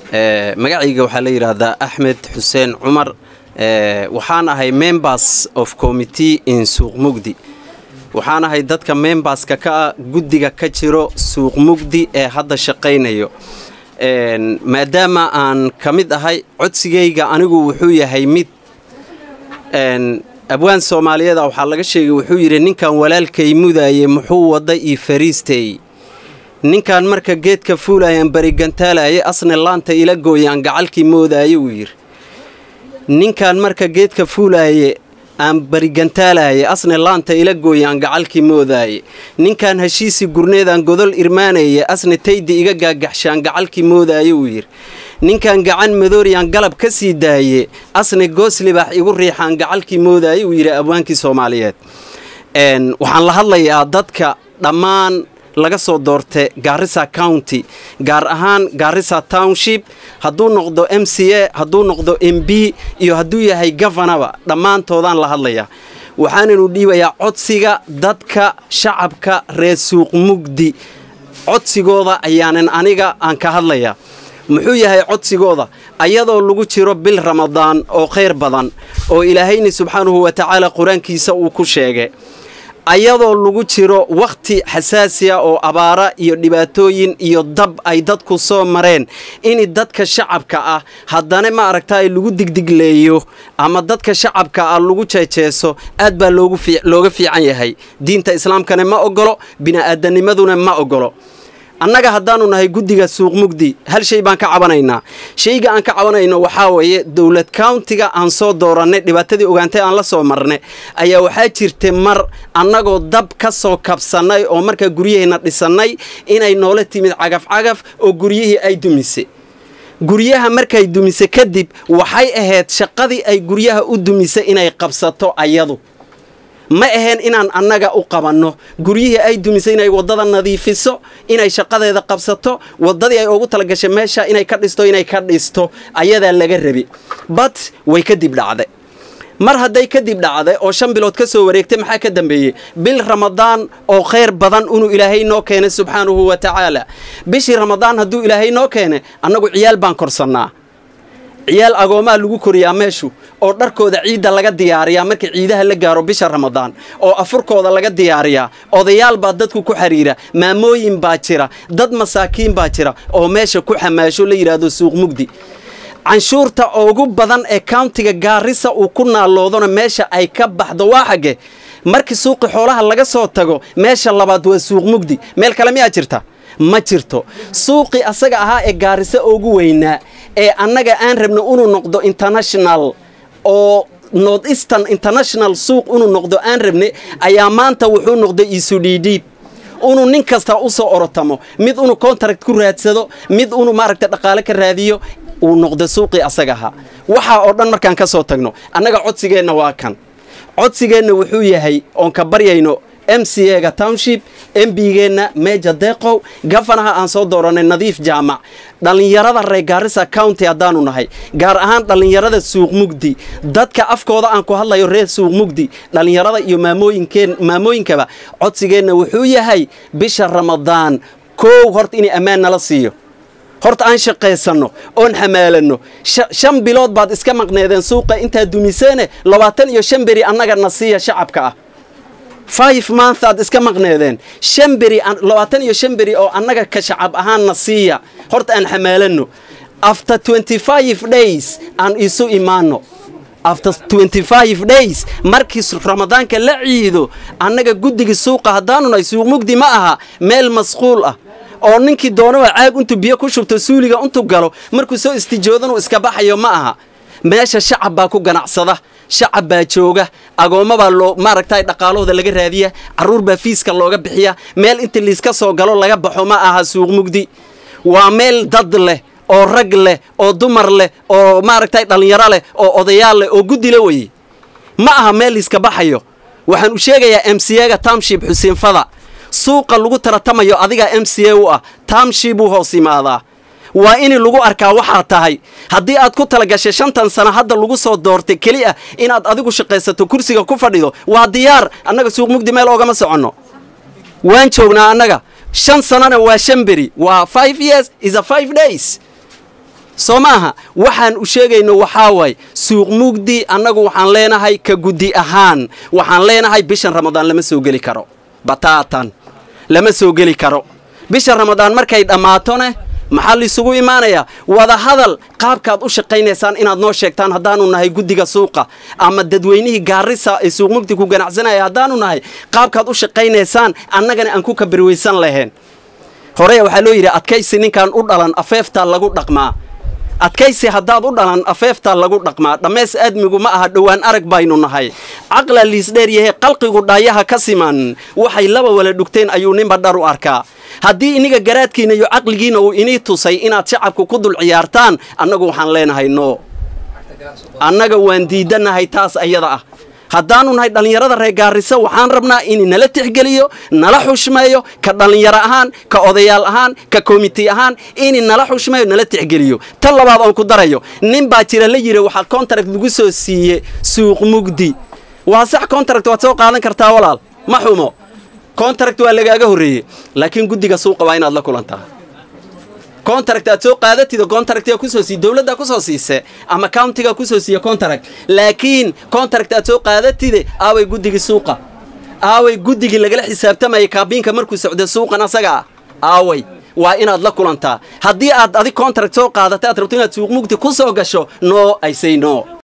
magacayga waxaa la yidhaahdaa axmed xuseen cumar waxaan ahay members of committee in suuq mugdi waxaan ahay dadka memberska ka ah guddiga ka jiro suuq mugdi ee hadda shaqaynayo maadaama aan ka mid ahay codsigayga anigu wuxuu yahay mid abwaan soomaaliyeeda waxaa laga sheegay wuxuu yidhi ninkan walaalkay mudaaye muxuu wadda ii fariisteey ninkan marka geedka fuulayaan barigantaalaye asne laanta ila gooyaan gacalkii moodaaye uu yidhi ninkan marka geedka fuulaaye aan barigantaalaye asne laanta ila gooyaan gacalkii moodaaye ninkan heshiisii gurneedaan godol irmaanaye asne taydi iga gaagaxshaan gacalkii moodaaye uu yidhi ninkan gacan madooriyaan galab ka sii daaye asne gooslibaax igu riixaan gacalkii moodaaye uu yidhi abwaankii soomaaliyeed waxaan la hadlayaa dadka dhammaan laga soo doorta gaarisa county gaar ahaan gaarisa township hadduu noqdo m c a hadduu noqdo m b iyo hadduu yahay gafanaba dhammaantoodaan la hadlayaa waxaananu dhiibayaa codsiga dadka shacabka reer suuq mugdi codsigooda ayaanan aniga aan ka hadlayaa muxuu yahay codsigooda ayadoo lagu jiro bil ramadaan oo khayr badan oo ilaahayni subxaanahu wa tacaala qur-aankiisa uu ku sheegay ayadoo lagu jiro wakhti xasaasiya oo abaara iyo dhibaatooyin iyo dab ay dadku soo mareen in dadka shacabka ah haddana ma aragtaay lagu digdigleeyo ama dadka shacabka ah lagu jeejeeso aad baa looga fiican yahay diinta islaamkana ma ogolo bini'aadanimaduna ma ogolo annaga haddaanu nahay guddiga suuq mugdi hal shay baan ka cabanaynaa shayga aan ka cabanayno waxaa weeye dowlad countiga aan soo doorannay dhibaatadii ogaantay aan la soo marnay ayaa waxaa jirtay mar annagoo dab ka soo kabsannay oo markaa guryaheenna dhisannay inay noola timid cagaf-cagaf oo guryihii ay dumisay guryaha markay dumisay kadib waxay ahayd shaqadii ay guryaha u dumisay inay qabsato ayadu ma ahayn inaan annaga u qabanno guryihii ay dumisay inay waddada nadiifiso inay shaqadeeda qabsato waddadii ay ugu talagashay meesha inay ka dhisto inay ka dhisto ayadaa laga rabi bat way kadib dhacday mar hadday kadib dhacday oo shan bilood ka soo wareegtay maxaa ka dambeeyey bil ramadaan oo khayr badan inuu ilaahay noo keenay subxaanahu wa tacaala bishii ramadaan hadduu ilaahay noo keenay annagu ciyaal baan korsannaa ciyaal agoomaa lagu koriyaa meeshu oo dharkooda ciidda laga diyaariyaa marka ciidaha la gaaro bisha ramadaan oo afurkooda laga diyaariyaa odayaal baa dadku ku xidhiira maamooyin baa jira dad masaakiin baa jira oo meesha ku xamaasho la yidhaahdo suuq mugdi canshuurta ugu badan ee countiga gaarisa uu ku naaloodona meesha ay ka baxdo waa xagge markii suuqi xoolaha laga soo tago meesha labaad waa suuq mugdi meel kale miyaa jirta ma jirto suuqii asaga ahaa ee gaarisa ugu weynaa ee annaga aan rabno inuu noqdo international oo north eastern international suuq inuu noqdo aan rabne ayaa maanta wuxuu noqday isu dhiidhiib inuu nin kasta u soo orotamo mid inuu contract ku raadsado mid inuu maaragta dhaqaale ka raadiyo uu noqdo suuqii asaga ahaa waxaa oo dhan markaan ka soo tagno annaga codsigeenna waa kan codsigeenna wuxuu yahay oon ka baryayno m c ega township embigeenna meja deeqow gafanaha aan soo dooranay nadiif jaamac dhallinyarada reer gaarisa county haddaanu nahay gaar ahaan dhallinyarada suuq mugdi dadka afkooda aan ku hadlayo reer suuq mugdi dhallinyarada iyo maamooyinkeen maamooyinkaba codsigeenna wuxuu yahay bisha ramadaan koow horta inay ammaan nala siiyo horta aan shaqaysanno oon xamaalanno shan bilood baad iska maqneedeen suuqa intaad dumiseene labaatan iyo shan beri annaga na siiya shacabka ah five month aad iska maqneedeen shan beri labaatan iyo shan beri oo annaga ka shacab ahaan na siiya horta aan xamaalanno after twenty five days aan isu imaanno after twenty five days markii ramadaanka la ciido annaga guddiga suuqa haddaanu nahay suuq mugdi ma aha meel masquul ah oo ninkii doonaba caag intuu biyo ku shubto suuliga intuu galo markuu soo istijoodanuu iska baxayo ma aha meesha shacab baa ku ganacsada shacab baa jooga agoomma baa loo maaragtay dhaqaalahooda laga raadiya carruur baa fiiska looga bixiya meel inta liiska soo galo laga baxo ma aha suuq mugdi waa meel dad leh oo rag leh oo dumar leh oo maaragtay dhallinyaro leh oo odayaal leh oo guddi la weye ma aha meel liiska baxayo waxaan u sheegayaa m c ga township xuseen fada suuqa lagu taratamayo adigaa m c a u ah township buu hoos yimaadaa waa in lagu arkaa waxaa tahay haddii aad ku talagashay shantan sano hadda lagu soo doortay keli ah inaad adigu shaqaysato kursiga ku fadhido waa diyaar annaga suuq mugdi meel oogama soconno waan joognaa annaga shan sanona waa shan beri waa five years is a five days soo maaha waxaan u sheegayno waxaa waay suuq mugdi annagu waxaan leenahay ka guddi ahaan waxaan leenahay bishan ramadaan lama soo geli karo bataatan lama soo geli karo bisha ramadaan markay dhammaatone maxaa laysugu imaanayaa wadahadal qaabkaad u shaqaynaysaan inaad noo sheegtaan haddaanu nahay guddiga suuqa ama dadweynihii gaarisa ee suuq mugdi ku ganacsanaya haddaanu nahay qaabkaad u shaqaynaysaan annagana aan ku kabirwaysan lahayn hore waxaa loo yidhi adkaysi ninkaan u dhalan afeeftaa lagu dhaqmaa adkaysi haddaad u dhalan afeeftaa lagu dhaqmaa dhammays aadmigu ma aha dhowaan arag baynu nahay caqla liisdheer yahe qalqigu dhaayaha ka siman waxay laba wala dhugteen ayuu ninba dhar u arkaa haddii iniga garaadkiina iyo caqligiina uu inii tusay inaad shacabka ku dul ciyaartaan annagu waxaan leenahay no annaga waan diidanahay taas ayada ah haddaanu nahay dhallinyarada reer gaarisa waxaan rabnaa in nala tixgeliyo nala xushmeeyo ka dhallinyaro ahaan ka odayaal ahaan ka komiti ahaan in nala xushmeeyo nala tixgeliyo tan labaad oon ku darayo nin baa jira la yidhi waxaa contract lagu soo siiye suuq mugdi waa sax contract waad soo qaadan kartaa walaal ma xumo contract waa lagaaga horreeyey laakiin guddiga suuqa waa inaad la kulantaa contract aad soo qaadatida contractiga kusoo sii dowladda kusoo siise ama countiga kusoo siiya contract laakiin contract aad soo qaadatide aaway guddigii suuqa aaway guddigii lagala xisaabtamayay kaabiinka markuu socda suuqan asaga ah aaway waa inaad la kulantaa haddii aad adig contract soo qaadata aad rabto inaad suuq mugdi ku soo gasho no i say no